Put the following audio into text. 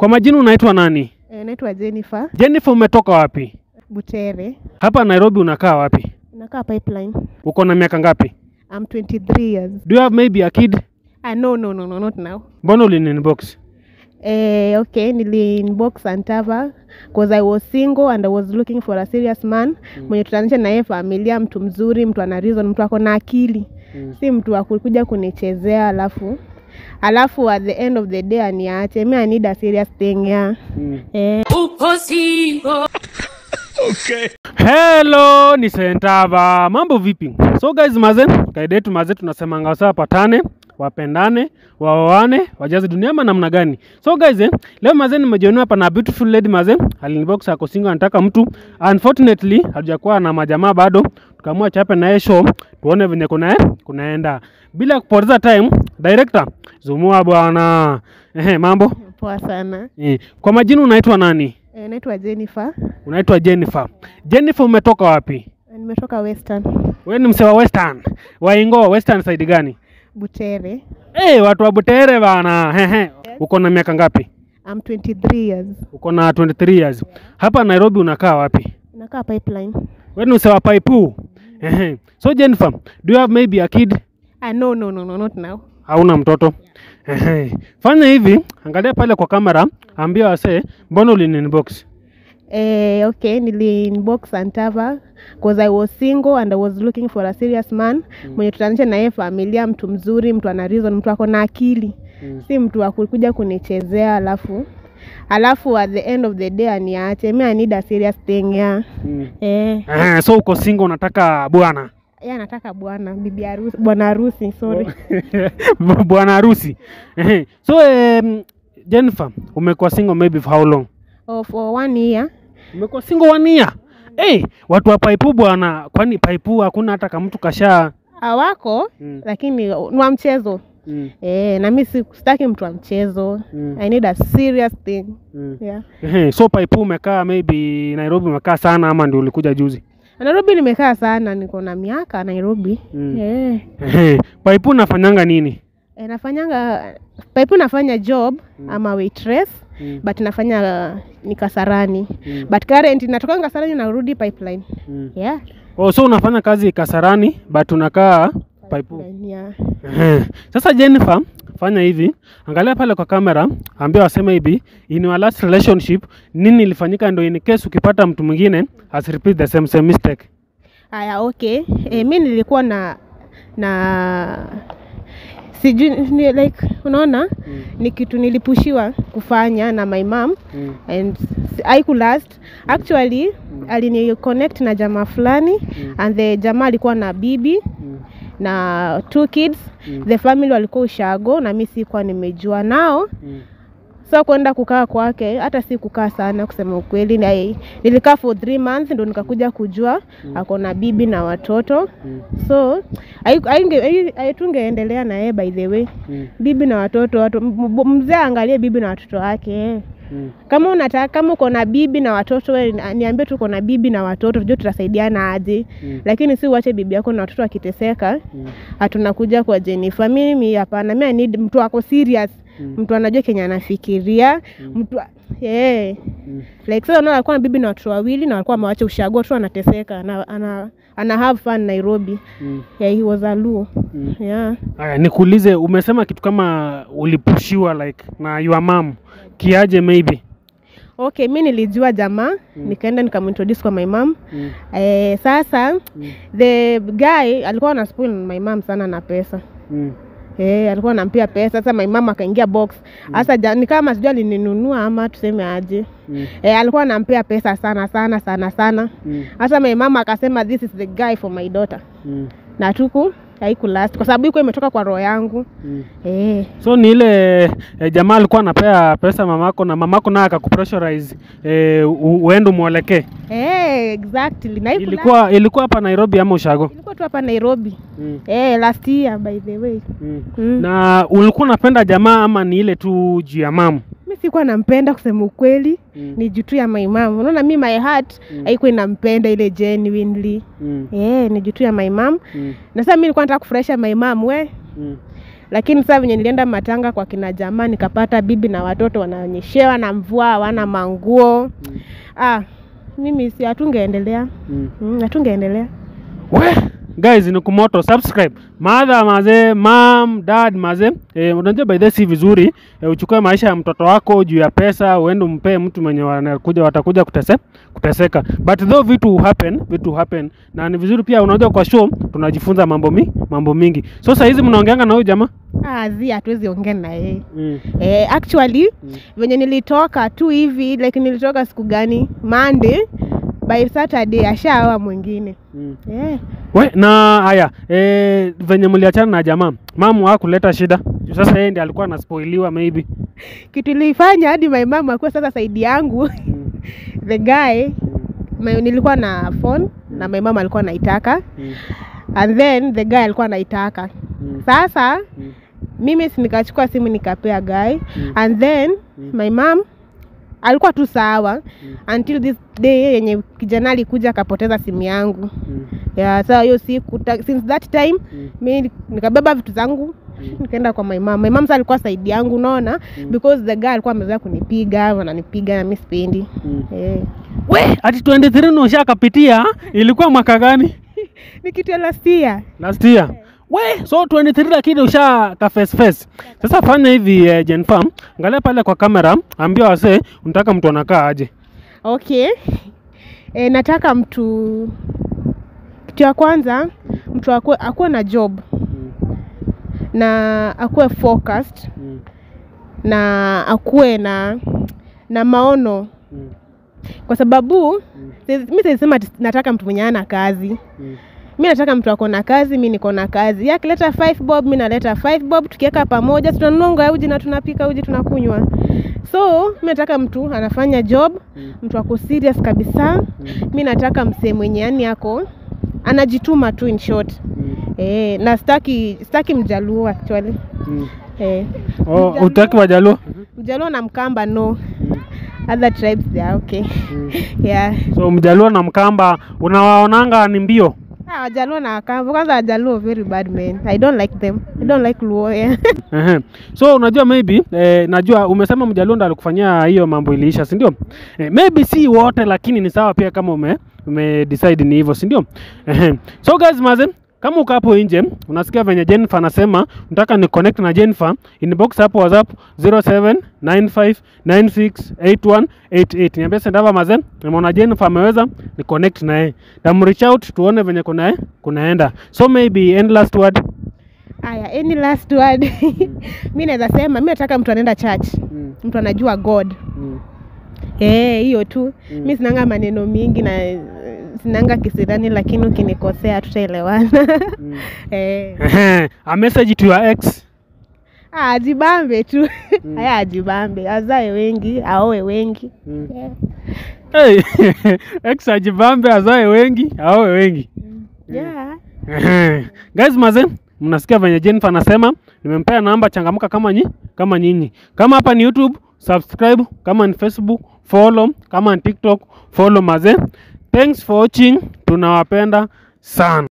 Kwa majina unaitwa nani? E, naitwa Jennifer Jennifer, umetoka wapi? Butere. Hapa Nairobi unakaa wapi? Nakaa pipeline. Uko na miaka ngapi? I'm 23 years. Do you have maybe a kid? Ah, no, no, no, no, not now. Mbona uliniinbox? Eh, okay, nili inbox Antava because I was single and I was looking for a serious man mwenye tutanisha na yeye familia, mtu mzuri, mtu ana reason, mtu ako na akili Mm. si mtu wa kukuja kunichezea alafu alafu at the end of the day aniache. Me I need a serious thing yeah. Mm. Eh, Hello, ni Sentava. Mambo vipi? So guys, maze, kaida yetu maze tunasemanga wasa wapatane, wapendane, waoane, wajaze dunia ama namna gani? So guys, eh, leo maze nimejiona hapa na beautiful lady maze, alinibox ako single anataka mtu. Unfortunately, hajakuwa na majamaa bado. Tukaamua chape naye show, tuone venye kuna kunaenda. Bila kupoteza time, director, zumua bwana. Ehe, mambo? poa sana. Eh, kwa majina unaitwa nani? Eh, naitwa Jennifer. Unaitwa Jennifer. Jennifer umetoka wapi? Nimetoka Western Wewe ni msewa Western. Waingo Western side gani? Butere. Eh, watu wa Butere bana. Hehe. Uko na miaka ngapi? I'm 23 years. Uko na 23 years. Hapa Nairobi unakaa wapi? Nakaa pipeline. Wewe ni msewa Paipu. Ehe. So Jennifer, do you have maybe a kid? Ah, no, no, no, no, not now. Hauna mtoto? Ehe. Fanya hivi, angalia pale kwa kamera, ambia wasee, mbona uliniinbox? Eh, okay, nili inbox Antava because I was single and I was looking for a serious man mwenye tutanisha na yeye familia, mtu mzuri, mtu ana reason, mtu ako na akili Mm. si mtu wa kukuja kunichezea alafu alafu at the end of the day aniache. Me I need a serious thing yeah. Mm. Eh, Ehe, so uko single unataka bwana. yeye anataka bwana bibi harusi, bwana harusi, sorry. bwana harusi Ehe. so um, jennifer umekuwa single maybe for how long Oh, for one year. umekuwa single one year hey, watu wa paipu bwana kwani paipu hakuna hata kamtu kasha Hawako Mm. lakini ni wa mchezo. mm, Eh, na mimi si- sitaki mtu wa mchezo. Mm. I need a serious thing. mm. Yeah. Ehe, so paipu umekaa maybe nairobi umekaa sana ama ndio ulikuja juzi Nairobi nimekaa sana, niko na miaka Nairobi. Mm. Eh, Ehe, paipu unafanyanga nini eh, nafanyanga paipu nafanya job ama waitress Mm. but nafanya uh, ni Kasarani Mm. but current natoka Kasarani narudi pipeline. mm. Yeah. oh, so unafanya kazi kasarani but unakaa paipu Pipeline, yeah. Ehe. Sasa Jennifer, fanya hivi, angalia pale kwa kamera, ambia waseme hivi, in your last relationship nini ilifanyika, ndo in case ukipata mtu mwingine as repeat the same same mistake. Aya, okay. Eh, mi nilikuwa na na sijui ni like unaona ni kitu nilipushiwa kufanya na my mom Mm. and s- haikulast actually alini connect na jamaa fulani and the jamaa alikuwa na bibi Mm. na two kids the family walikuwa ushago na mi sikuwa nimejua nao Mm. so kwenda kukaa kwake hata si kukaa sana kusema ukweli na, nilikaa for three months ndo nikakuja kujua ako na bibi na watoto Mm. so hai- hainge- hai- hai- tungeendelea na yeye by the way Mm. bibi na watoto watu m- m- mzee aangalie bibi na watoto wake Mm. kama unataka kama uko na bibi na watoto we ni- niambie tu uko na bibi na watoto tujue tutasaidiana aje Mm. lakini si uache bibi yako na watoto wakiteseka Mm. hatunakuja kwa Jennifer. Mimi hapana, mimi I need mtu ako serious Mm. mtu anajua kenye anafikiria mtu yeah. Mm. like sasa unaona alikuwa na bibi na watoto wawili na walikuwa amewacha ushago tu anateseka ana, ana, ana have fun Nairobi Mm. yeah, he was a Luo Mm. yeah. Aya, nikuulize, umesema kitu kama ulipushiwa like na your mom kiaje maybe? Okay, mi nilijua jamaa nikaenda nikamintroduce kwa my mom Mm. eh, sasa Mm. the guy alikuwa ana spoil my mom sana na pesa Mm. Eh, alikuwa anampia pesa sasa my mama akaingia box sasa ja, ni kama sijui alininunua ama tuseme aje Mm. eh, alikuwa anampea pesa sana sana sana sana Mm. hasa my mama akasema this is the guy for my daughter Mm. na tuku haikulast kwa sababu iko imetoka kwa roho yangu Mm. eh, so ni ile eh, jamaa alikuwa anapea pesa mamako na mamako naye akakupressurize eh, u- uende umwelekee eh, exactly na haikulast. ilikuwa ilikuwa hapa nairobi ama ushago ilikuwa tu hapa Nairobi mm. eh, last year by the way Mm. mm. na ulikuwa unapenda jamaa ama ni ile tu juu ya mamu mi sikuwa nampenda kusema ukweli Mm. ni juu tu ya my mom unaona mi my heart Mm. haikuwa inampenda ile genuinely mm. eh, ni juu tu ya my mom Mm. na sasa mi nilikuwa nataka kufurahisha my mom we Mm. lakini saa venye nilienda matanga kwa kina jamaa nikapata bibi na watoto wanaonyeshewa na mvua hawana manguo Mm. ah, mimi si hatungeendelea Mm. mm, hatungeendelea we guys ni kumoto subscribe madha mazee mam dad mazee eh, unajua by the way si vizuri eh, uchukue maisha ya mtoto wako juu ya pesa uende umpee mtu mwenye wanakuja watakuja kutese, kuteseka but though vitu happen vitu happen na ni vizuri pia unajua kwa show tunajifunza mambo mi, mambo mingi so saa hizi mnaongeanga na huyu jamaa ah, zi hatuwezi ongea na yeye mm. eh, actually Mm. venye nilitoka tu hivi like nilitoka siku gani Monday by Saturday ashaoa mwingine Mm. eh. we na haya eh, venye mliachana na jamaa mamu hakuleta shida Juu sasa yeye ndiye alikuwa anaspoiliwa maybe kitu ilifanya hadi my mom akuwa sasa saidi yangu mm. the guy my, nilikuwa na phone na my mom alikuwa anaitaka Mm. and then the guy alikuwa anaitaka Mm. sasa Mm. mimi si nikachukua simu nikapea guy Mm. and then Mm. my mom alikuwa tu sawa Mm. until this day yenye kijana alikuja akapoteza simu yangu Mm. ya saa hiyo siku ta- since that time Mm. mi nikabeba vitu zangu Mm. nikaenda kwa my mom. My mom sasa alikuwa saidi yangu unaona Mm. because the guy alikuwa amezoea kunipiga wananipiga na mi sipendi Mm. eh. we ati 23 na ushakapitia ilikuwa mwaka gani ni kitu ya last year last year we so 23 lakini usha ka face face sasa fanya hivi eh, Jenfam angalia pale kwa kamera ambia wasee unataka mtu anakaa aje okay e, nataka mtu kitu ya kwanza mtu akuwe, akuwe na job na akuwe focused na akuwe na na maono kwa sababu si- mi siisema nataka mtu mwenye ana kazi mi nataka mtu ako na kazi mi niko na kazi Yeye akileta five bob mi naleta five bob tukiweka pamoja tunanunua unga ya uji na tunapika uji tunakunywa so mi nataka mtu anafanya job mtu ako serious kabisa mi nataka msee mwenye yani ako anajituma tu in short eh, na staki staki mjaluo actually eh, Oh, Mjaluo- utaki wajaluo mjaluo na mkamba no other tribes they are okay yeah so mjaluo na mkamba unawaonanga ni mbio Ah, wajaluo na wakamba kwanza wajaluo very bad men i don't like them i don't like luo yeah. Ehe. so unajua maybe eh, najua umesema mjaluo ndo alikufanyia hiyo mambo iliisha si ndio eh, maybe si wote lakini ni sawa pia kama ume, ume decide ni hivyo si ndio Ehe. so guys maze kama uko hapo nje unasikia venye Jennifer anasema unataka ni connect na Jennifer inbox hapo WhatsApp 0795968188 niambia sendava maze nimeona Jennifer ameweza ni connect na yeye tam reach out tuone venye kuna kunaenda so maybe end last word aya any last word mi naweza sema mi nataka mtu anaenda church mtu anajua god Eh, hiyo tu Mm. mi sinanga maneno mingi na eh, sinanga kisirani lakini ukinikosea tutaelewana eh. Ehe, a message to your ex ah, ajibambe tu Mm. haya ajibambe azae wengi aoe wengi yeah. hey, ex ajibambe azae wengi aoe wengi Yeah. Ehe. guys maze mnasikia venye Jennifer anasema nimempea namba changamka kama nyi kama nyinyi kama hapa ni YouTube subscribe kama ni Facebook follow kama ni TikTok follow maze thanks for watching tunawapenda sana